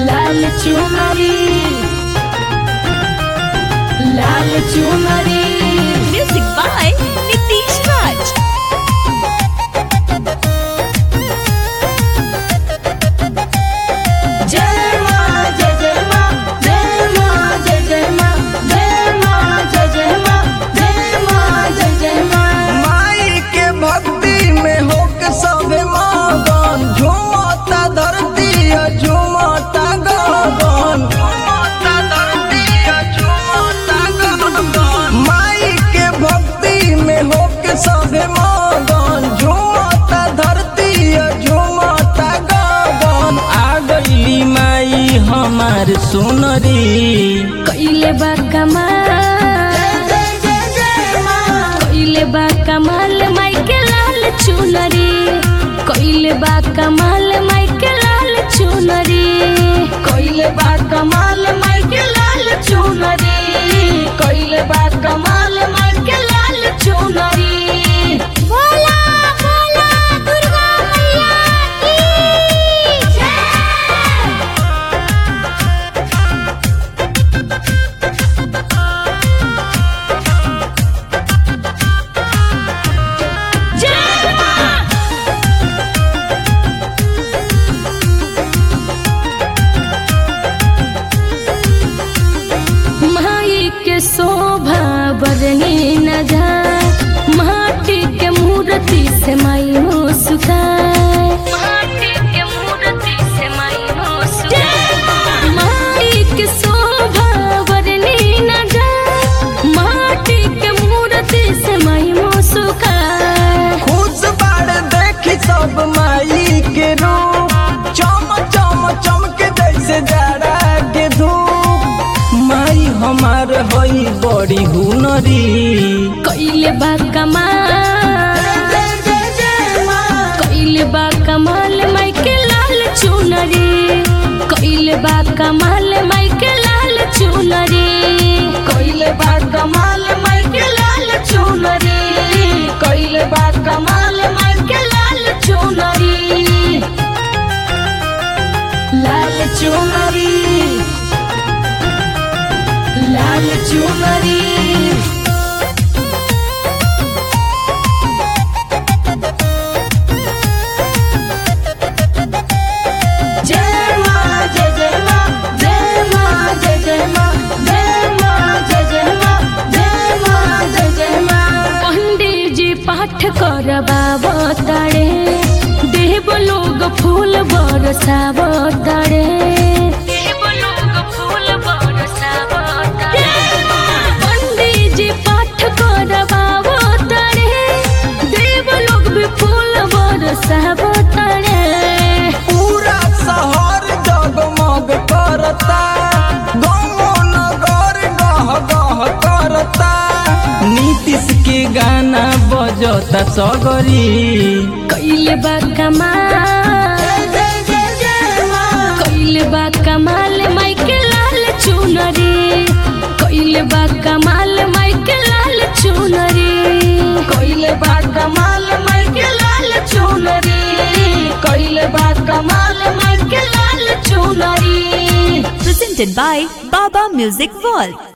लाल चुनरी लाल चुनरी Music by Nitish Raj. जय माँ जय जय माँ जय माँ जय जय माँ जय माँ जय जय माँ जय माँ जय जय माँ माई के भक्ति में होके सबे मगन झूमता धरती है, झूमता गगन झूमता धरती है, झूमता गगन माई के भक्ति में होके सबे मगन झूमता धरती है, झूमता गगन आ गईली माई हमार सुनरी कइले बा कमाल कइले बा कमाल माई के लाल चुनरी कइले बा कमाल माई के लाल चुनरी कइले बा कमाल माई के लाल चुनरी कइले बा कमाल माई के लाल चुनरी बोला बोला दुर्गा मैया की जय जय माँ माई के शोभा बरनी न जाए माटी के मूर्ति से माई हो सुखाए माटी के मूर्ति से माई हो सुखाए माई के शोभा बरनी न जाए माटी के मूर्ति से माई हो सुखाए खुश बाड़ देखी सब माई के रूप चम चम चमके जैसे जाड़ा के धूप माई हमार हई बड़ी हुनरी कइले बा कमाल कइले बा कमाल माई के लाल चुनरी कइले बा कमाल माई के लाल चुनरी कइले बा कमाल माई के लाल चुनरी कइले बा कमाल माई के लाल चुनरी लाल चुनरी लाल चुनरी जय माँ जय जय माँ जय माँ जय जय माँ जय माँ जय जय माँ जय माँ जय जय माँ पंडित जी पाठ करबाब तारे देव लोग फूल बरसाब तारे देव लोग फूल बरसाब पंडित जी पाठ करबाब तारे देव लोग भी फूल बरसाब तारे पूरा शहर जगमग करता गाँव नगर गह गह करता नीतीश के गाना बजता सगरी कइले बा कमाल कइले बा कमाल माई के लाल चुनरी कइले बा कमाल माई के लाल चुनरी कइले बा कमाल माई के लाल चुनरी कइले बा कमाल माई के लाल चुनरी Presented by Baba Music World.